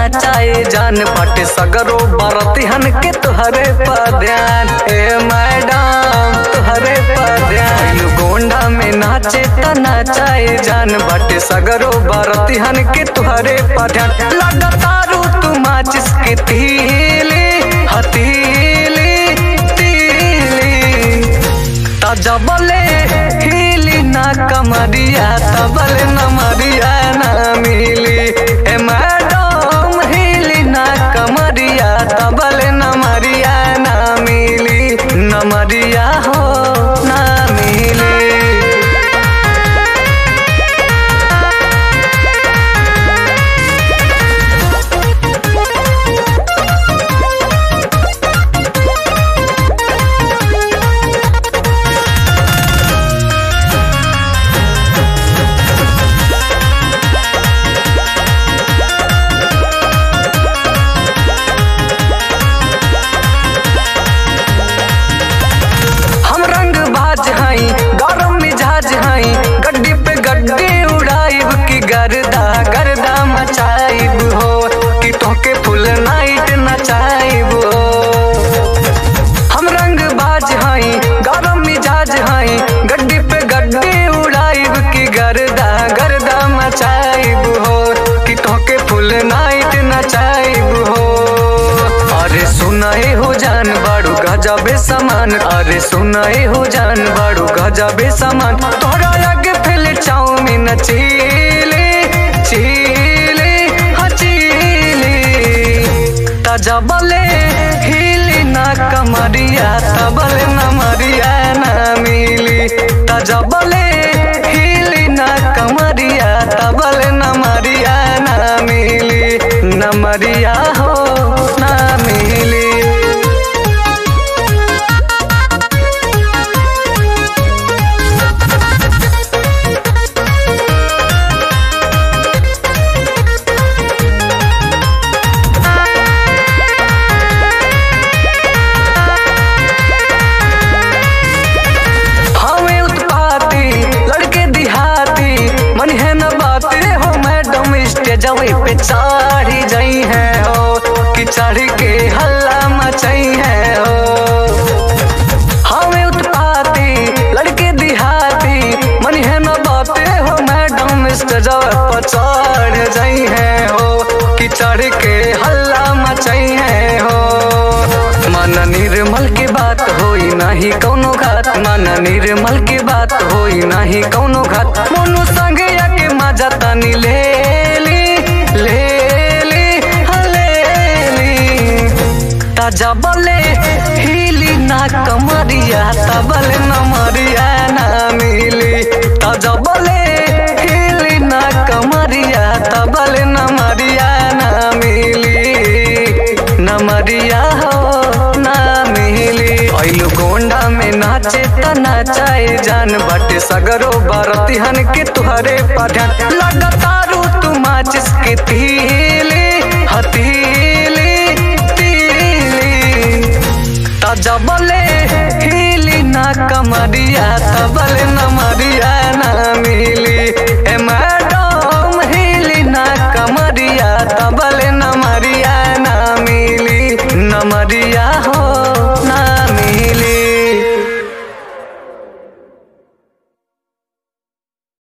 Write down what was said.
नाचाए जान पट सगरो बरतिहन के तुहरे पर ध्यान ए मैडम तुहरे पर ध्यान गोंडा में नाचे त नाचाए जान बट सगरो बरतिहन के तुहरे पर ध्यान लगातारू तू माचिस के तीली हतीली तीली तजबले हिली ना कमरिया तबले न मरिया ना मिली ए मैडम हिली ना कमरिया तबले न मरिया ना मिली न मरिया हो ना मिली हम रंग बाज हई गरम मिजाज हई गड्डी पे गड्डी उड़ाइब की गर्दा गर्दा मचाइब हो कि तोके फुल नाइट नचाइब हो हम रंग बाज हई गरम मिजाज हई गड्डी पे गड्डी उड़ाइब की गर्दा गर्दा मचाइब हो कि तोके फुल नाइट नचाइब हो अरे सुनाए हो जान बाड़ू गजबे समान अरे सुनाए हो जान बाड़ू गजबे समान तोरा आगे फैल चाउमीन चीले चीले हाँ चीले तजबले हिली ना कमरिया तबले न मरिया ना मिली तजबले हिली ना कमरिया तबले न मरिया ना मिली न मरिया हो ना मिली हमें उत्पाती लड़के दिहाती मन है न बाते हो मैडम स्टेजवे पे चढ़ी जाई है हो कि चढ़ के हल्ला मचाई है हो हमें उत्पाती लड़के दिहाती मन है न बाते हो मैडम स्टेजवे पे चढ़ जाई है हो कि चढ़ के हल्ला मचाई है हो मन निर्मल के बात होई नाही कौनो घात मन निर्मल के बात होई नाही कौनो घात मोनू संगे आके मजा तनी ले ली ले ली हाँ, ले ली ताजा बले हिली ना कमरिया तबले न मरिया ना मिली ताजा बले हिली ना कमरिया तबले न मरिया ना मिली न मरिया हो ना मिली ऐलू गोंडा में नाचे त नाचाए जान बाटे सगरो बरतिहन के तुहरे पठान लगातारू तू माचिस के तीली हतीली तीली तजबले हिली ना कमरिया तबले न मरिया ना मिली